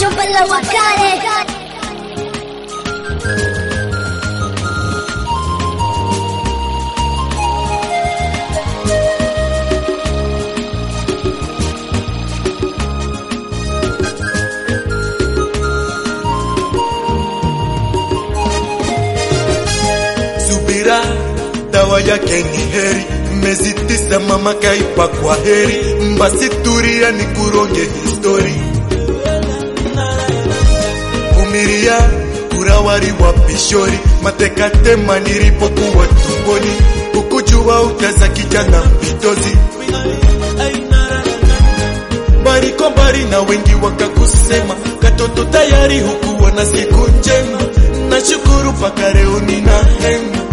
Jumba la wakale Subira dawa yake ni heri, miezi tisa mama kaipa kwa heri, basi tulia ni kuronge histori. Vumilia kurawari wa pishori, mateka tema nilipokuwa tumboni, ukujua utaza kijana mpitozi bariko mbali na wengi wakakusema katoto tayari hukuwa na siku njema, nashukuru mpaka leo nina hema.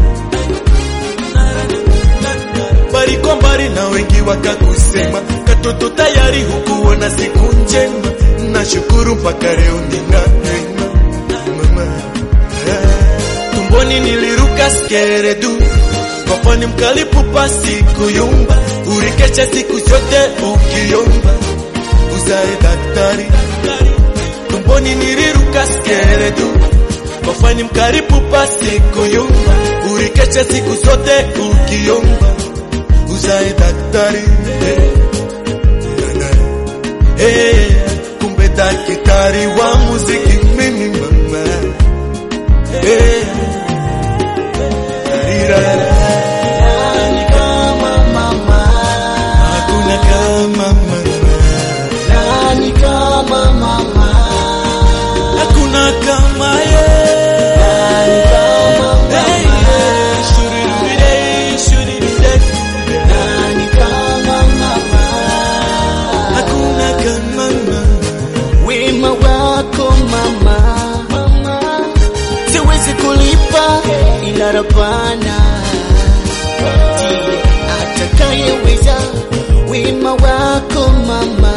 Bariko mbali na wengi wakakusema katoto tayari hukuwa na siku njema, nashukuru mpaka leo nina hema. Mama, ah, tumboni niliruka skeredu kwapani mkalipupa siku yumba urikecha siku zote ukiomba uzae daktari tumboni niliruka skeredu kwafani mkaripupa siku yumba urikecha siku zote ukiomba uzae daktari hey. Hey, kumbe daktari wa muziki mimi mama hey. Tarirara. Nani kama mama, Hakuna kama mama, nani kama mama, hakuna kama yeye. nani kama Hey, mama, yeah. Shurirude, shurirude. nani kama mama, Hakuna kama mama. wema wako mama, mama, siwezi kulipa ila Rabbana ndiye atakayeweza. Wema wako mama,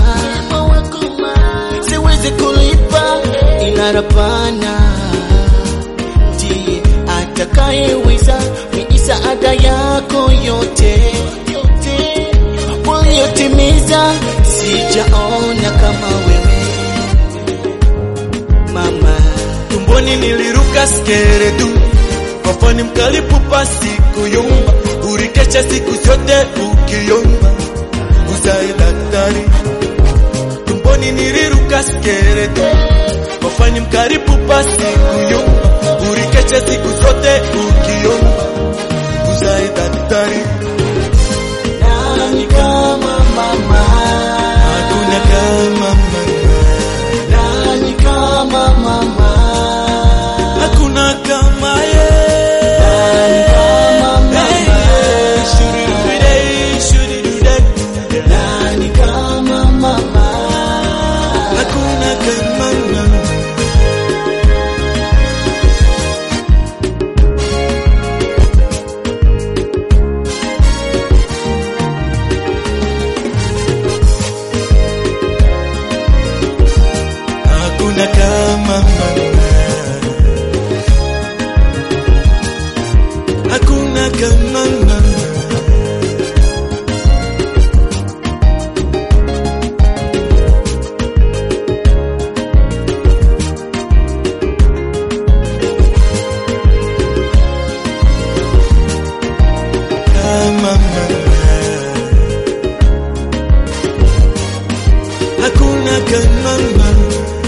siwezi kulipa ila Rabbana ndiye atakayeweza. Misaada yako yote uliyotimiza, sijaona kama wewe mama. Tumboni niliruka skeredu kwafani mkalipupa siku yumba urikecha siku zote ukiomba uzae daktari tumboni niliruka skeredu kwafani mkalipupa siku yumba urikecha siku zote ukiomba uzae daktari Nani kama mama, hakuna kama mama nani kama mama, hakuna kama yeye nani kama Hey, mama, yeah. Shurirude, shurirude. nani kama mama, Hakuna kama mama. Hakuna kama mama. Hakuna kama mama. Kama mama. Hakuna kama mama.